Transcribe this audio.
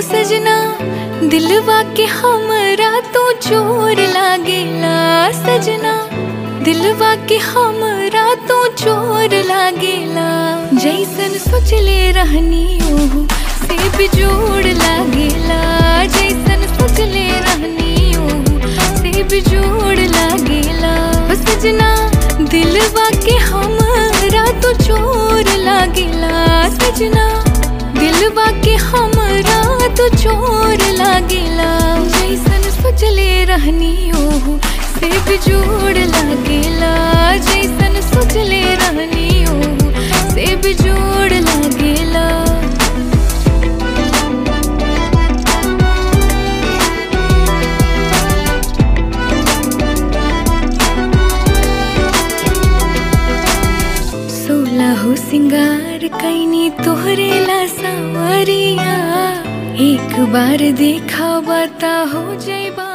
हो सजना दिलवा के हमरा तो चोर लागेला सजना दिलवा के हमरा तो चोर लागेला जैसन सोचले रहनी ओहू से बिजोड़ लागेला जैसन सोचले रहनी ओहू से बिजोड़ लागेला हो सजना दिलवा के हमरा तो चोर लागेला सजना दिलवा के हमरा तो चोर लागेला जैसन सोचले रहनी ओहू से बिजोड़ लागेला जैसन सोचले रहनी ओहू से बिजोड़ लागेला सोलह सिंगार कैनी तोहरे ला सावरिया एक बार देखा बता हो जैबा